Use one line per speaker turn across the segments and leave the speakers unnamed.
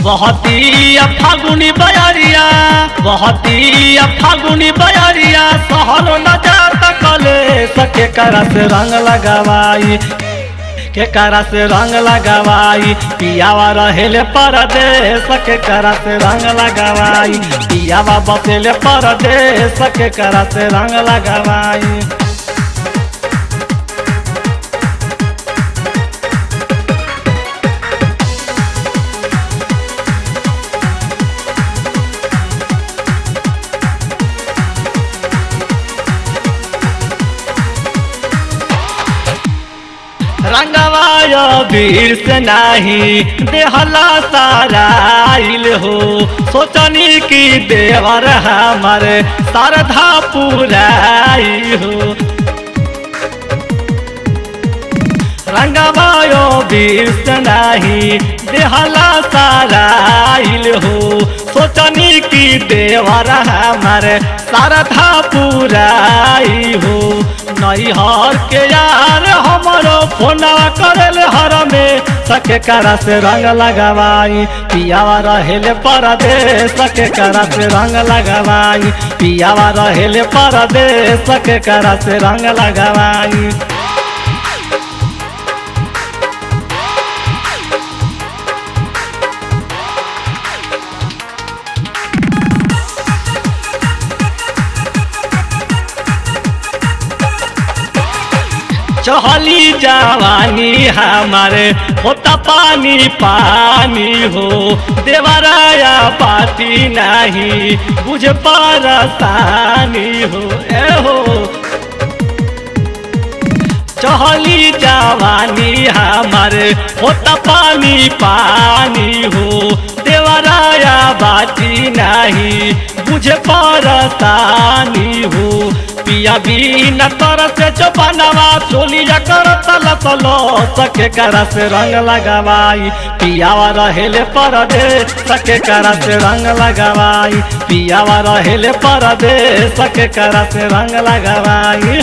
बहती फागुनी बयरिया बहती फागुनी बयरिया सहलो न जाता कले सके करा से रंग लगावाई के करा से रंग लगावाई पियावा रहेले परदेश के करा से रंग लगावाई पियावा बसेले परदेश के करा से रंग लगावाई रंगवाय वीर से नाही देहला साराइल हो सोचनी की देवर हमारे शारदा पुराई हो रंगवायो वीर से नाही देहला साराइल हो सोचनी की देवर हमारे शारदा पुराई हो नैहर के यार हमरो फोना करल हर में सके करा से रंग लगावाई पियावा रहेले परदेश सके करा से रंग लगावाई पियावा रहेले परदेश सके करा से रंग लगावाई चहली जवानी हमारे होता पानी पानी हो देवराया पाती नहीं बुझ परसानी हो ए हो चहली जवानी हमारे होता पानी पानी हो देवराया बाती नहीं बुझ परसानी हो पिया भी न कर से चौपनवा चोलिया कर तल तलो सके करा से रंग लगावाई पियावा रहेले परदे सके करा से रंग लगावाई पियावा रहेले परदे सके करा से रंग लगावाई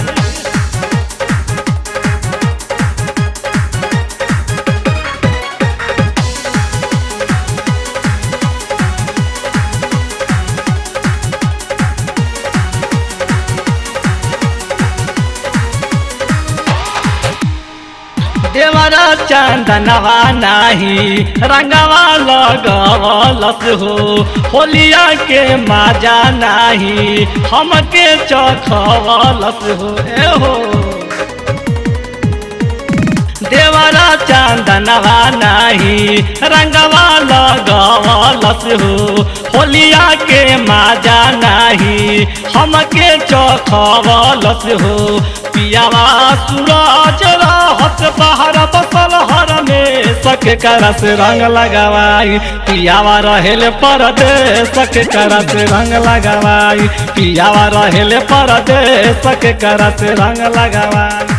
देवरा चंदनवा नाही रंगवा लगवलस हो होलिया के माजा नाही हमके चखवलस हो ए हो देवरा चंदनवा नाही रंगवा लगवलस हो होलिया के माजा नाही हमके चखवलस हो पियावा सूरज रहत बाहर बसल हर में सके करस रंग लगावाई पियावा रहेले परदे सके करस रंग लगावाई पियावा रहेले परदे सके करस रंग लगावाई